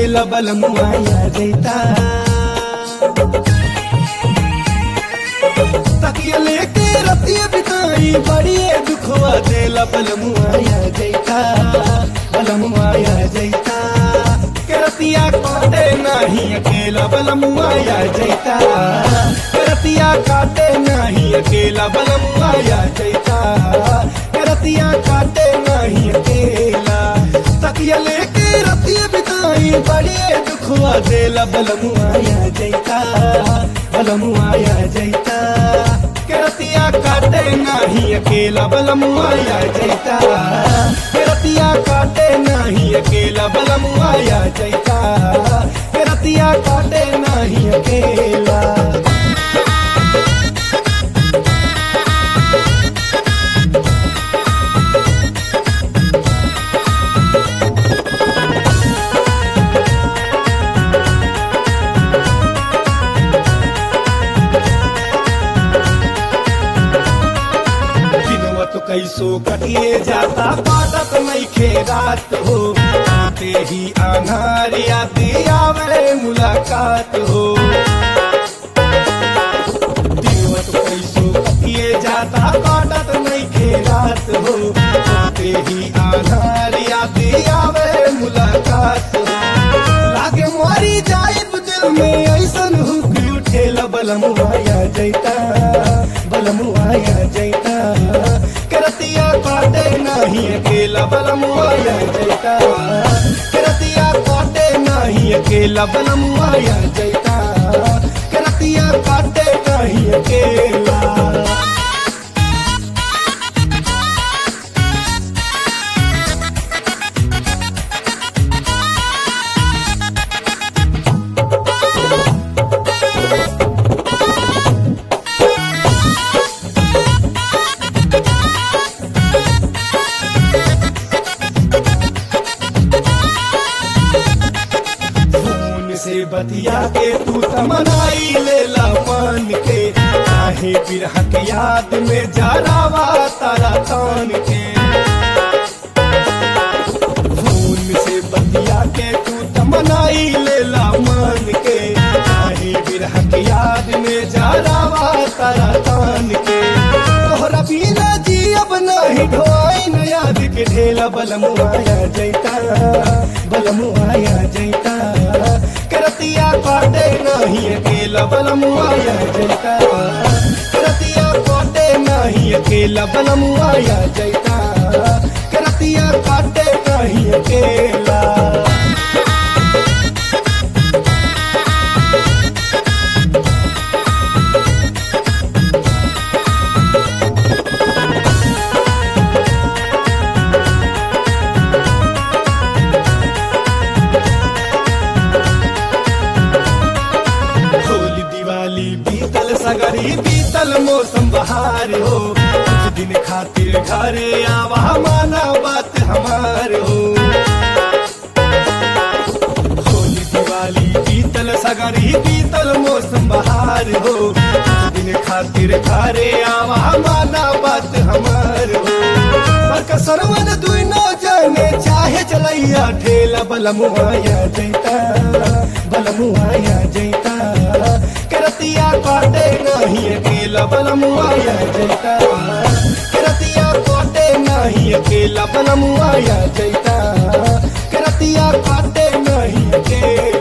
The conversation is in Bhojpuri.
अकेला बलमुआया जैता तकिया लेके रतिया बिताई बड़िए दुखवा देला बलमुआया जैता बलमुआया जैता के रतिया काटे नहीं अकेला बलमुआया जैता के रतिया काटे नहीं अकेला बलमुआया जैता के रतिया काटे नहीं अकेला तकिया लेके रतिया बिताई बड़िए दुखवा देला बलमुआया जैता बलमुआया जैता के रतिया काटे नहीं अकेला बलमुआया जैता के रतिया काटे नहीं अकेला बलमुआया जैता के रतिया काटे नहीं अकेला दिनवा तो कैसो कटिए जाता पाटत नइखे रात हो आते ही अनारिया दियावे मुलाकात हो दिनवा तो कैसो कटिए जाता पाटत नइखे रात हो आते ही अनारिया दियावे मुलाकात हो लागे मारी जाए दिल में ऐसन हुक उठेला बलमुआया जैता बलमुआया जैता करतिया काटे नहीं अकेला बलमुआया जैता करतिया काटे नहीं अकेला बलमुआया जैता करतिया काटे नहीं अकेला फोन से बतिया के तू तमनाई लेला मान के काहे बिरह के याद में जरावा तारा तान के फोन से बतिया के तू तमनाई लेला मान के काहे बिरह के याद में जरावा तारा तान के तोहरा बिना जी अब नहीं ढोई न याद के ढेला बलमुआया जैता बलमुआया जैता करतिया काटे नहीं अकेला बलमुआया जैता करतिया काटे नहीं अकेला बलमुआया जैता करतिया काटे नहीं अकेला होली दिवाली बीतल सगरी बीतल मौसम बहार हो कुछ दिन खातिर घरे आवा माना बात हमार हो होली दिवाली बीतल सगरी बीतल मौसम बहार हो कुछ दिन खातिर घरे आवा माना बात हमार हो पर सरवन दुई नौ जाने चाहे चलैया ठेला बलमुआया जैता बलमुआया जैता करतिया काटे नहीं अकेला बलमुआया जैता करतिया काटे नहीं अकेला बलमुआया जैता करतिया काटे नहीं अकेला